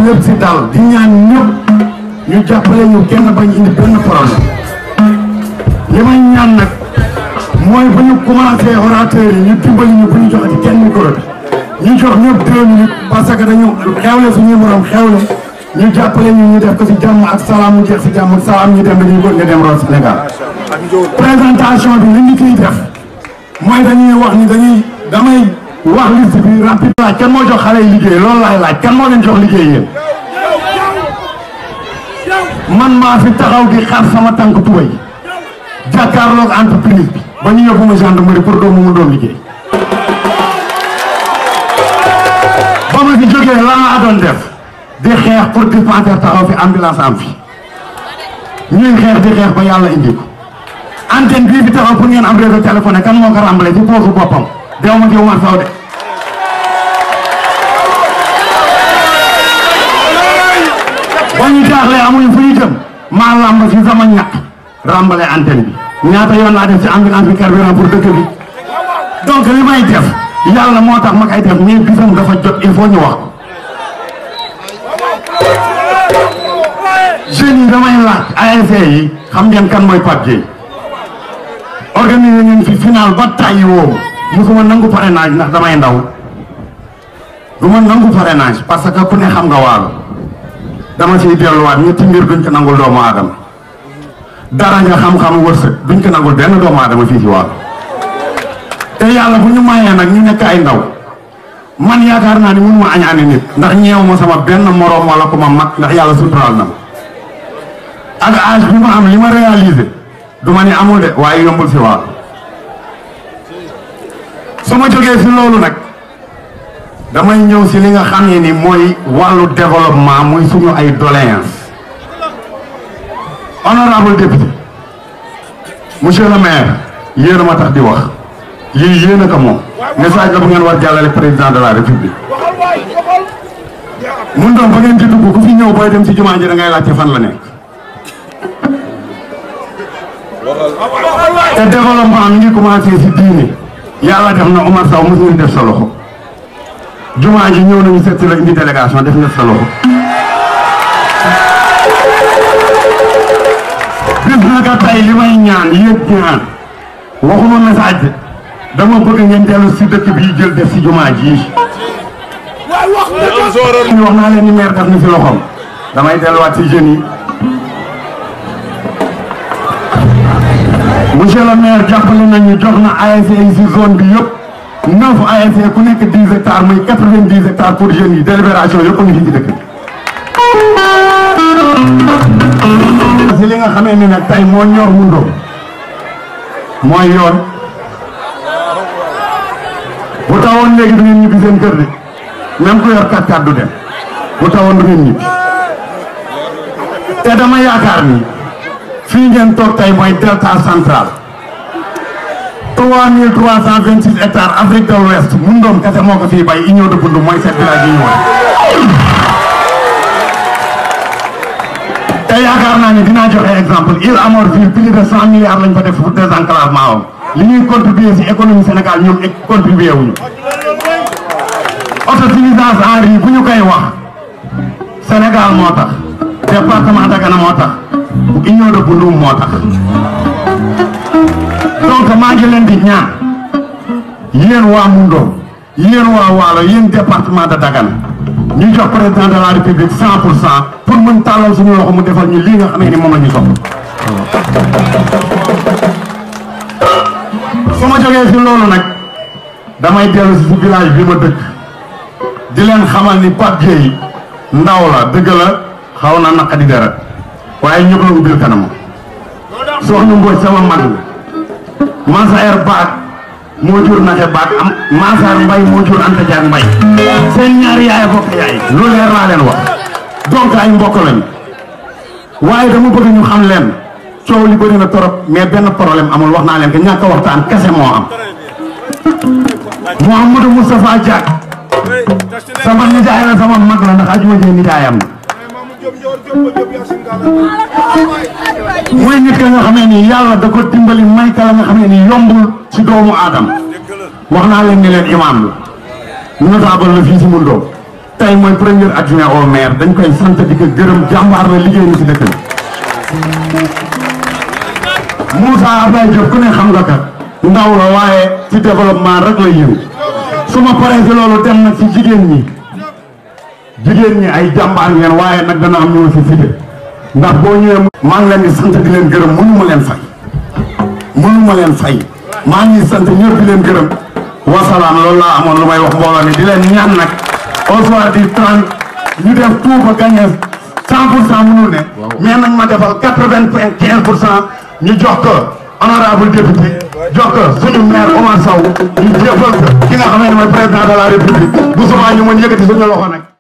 lépp si dal di ñaan ñëpp ñu jàppale ñu kenn bañ indi benn problème li may ñaan nag mooy bu ñu commencé orateur yi ñu dimbali ñu bu ñu joxati kenn micro bi ñu jox ñëpp deux minutes parce que dañu xewle suñuy morom xewle ñu jàppale ñu ñu def ko si jàmm ak salaam mu jeex si jàmm ak salaam ñu dem dañuy bëgg nga dem root Sénégal présentation bi li ñu ciy def mooy dañuy wax ni dañuy damay wax liste bi rapide laaj kan moo jox xale yi liggéey loolu laay laaj kan moo leen jox liggéey yéen man maa fi taxaw di xar sama tànk tubay jàkkaarloog entreprise bi ba ñu yóbbu ma gendarmerie pour doomu mu doon liggéey ba ma fi jógee la nga doon def di xeex pour dispensaire taxaw fi ambulance am fi ñuy xeex di xeex ba yàlla indi ko antenne bii fi taxaw pour ngeen am réseau téléphone kan moo ko ràmbale ci poosu boppam dew ma ci Umar Sow de ba ñu jaaxlee amuñu fu ñu jëm maa làmb si sama ñàkk ràmbale antenne bi ñaata yoon laa def ci ambulance bi carburant pour dëkk bi donc li may def yàlla moo tax ma koy def mais bisam dafa jot il faut ñu wax ko jeunes yi damay laaj ASC yi xam ngeen kan mooy Pape Dieye organiser ngeen fi final ba tàyyi woo musuma nangu parrainage ndax damay ndaw du ma nangu parrainage parce que ku ne xam nga waalo dama ciy delluwaat ñetti mbir duñ ko nangul doomu aadama dara nga xam-xam wërsëg duñ ko nangul benn doomu aadama fii ci waalo te yàlla bu ñu mayee nag ñu nekk ay ndaw man yaakaar naa ni mun ma añaane nit ndax ñeew ma sama benn moroom wala ku ma mag ndax yàlla suturaal na ma ak âge bi ma am li ma réalisé du ma ne amul de waaye yombul si waalo su ma jógee si loolu nag damay ñëw si li nga xam ne ni mooy wàllu développement muy suñu ay doléance honorable député monsieur le maire yéen a ma tax di wax lii yéen a ko moom message la bu ngeen war jàllale président de la république mun doon ba ngeen ci dugg ku fi ñëw booy dem si jumaa ji da ngay laajte fan la nekk te développement mi ngi commencé si diine yàlla def na Omar Sow mos ngeen def sa loxo jumaa ji ñëw nañu seet si la indi délégation def nga sa loxo bis naka tey li may ñaan yéeg ñaan waxuma message de dama bëgg ngeen dellu si dëkk bii jël def si jumaa ji ñu wax naa leen ni maire def na si loxoom damay delluwaat si jeunes yi monsieur le maire jàppale nañu jox na ASC yi si zone bi yëpp neuf ASC ku nekk dix hectares muy quatre vingt dix hectares pour jeunes yi délibération yëpp a ngi fi ci dëkk bi. si li nga xamee ni nag tey moo ñor mu ndóo mooy yoon bu tawoon léegi du ngeen ñibbi seen kër de même ku yor kat kat du dem bu tawoon du ngeen ñibbi te dama yaakaar ni. fii ngeen toog tey mooy delta central trois mille trois cent vingt six hectares Afrique de l'Ouest mun doom kese moo ko fii bay union de Bundu mooy sept village yi ñu woon te yaakaar naa ni dinaa joxe exemple Île à Morphil plus de cent milliards lañ fa def pour désenclavement am li ñuy contribuer si économie Sénégal ñoom contribuer wuñu autosuffisance en riz bu ñu koy wax Sénégal moo tax département Dagana moo tax union de Bundu moo tax donc maa ngi leen di ñaan yéen waa Mundo yéen waa Waalo yéen département de Dagana ñu jox président de la république cent pour cent pour mën tàllal suñu loxo mu defal ñu lii nga xamee ni moom la ñu soxla su ma jógee si loolu nag damay dellu si village bi ma dëkk di leen xamal ni Pape Dieye ndaw la dëgg la xaw na naqadi dara waaye ñëpp la ubbil kanam soxna Mbodj sama mag la Mansaer Baak moo jur naxe Baak am Mansaer Mbay moo jur Anta Diak Mbay seen ñaari yaay bokk yaay lu leer laa leen wax donc ay mbokk lañu waaye dama bëgg ñu xam leen coow li bëri na torop mais benn problème amul wax naa leen que ñàkk a waxtaan kese moo am Mouhamadou Moustapha Diak sama nijaay la sama mag la ndax ajuma jee nijaayam la mooy nit ka nga xamee ni yàlla da ko dimbali may ka la nga xamee ni yombul ci doomu aadama wax naa leen ni leen imaam la notable la fii si Moundoo tey mooy premier adjoint au maire dañ koy sant di ko gërëm jàmbaar la liggéey na si dëkk bi Moussa Abdoulaye Diop ku ne xam nga kat ndaw la waaye ci développement rek la yëngu su ma paree si loolu dem nag si jigéen ñi jigéen ñi ay jàmbaar ngeen waaye nag dana am ñu ma si cité ndax boo ñëwee maa ngi leen di sant di leen gërëm mënu ma leen fay mënu ma leen fay maa ngi sant ñëpp di leen gërëm wasalaam loolu laa amoon lu may wax mbooloo mi di leen ñaan nag au soir du 30 ñu def tout ba gagné 100 pour cent mënul ne mais nañ ma defal 95 pour cent ñu jox ko honorable député jox ko suñu maire Omar Sow ñu jébbal ko ki nga xam ne mooy président de la république bu subaa ñu mën yëkkati suñu loxo nag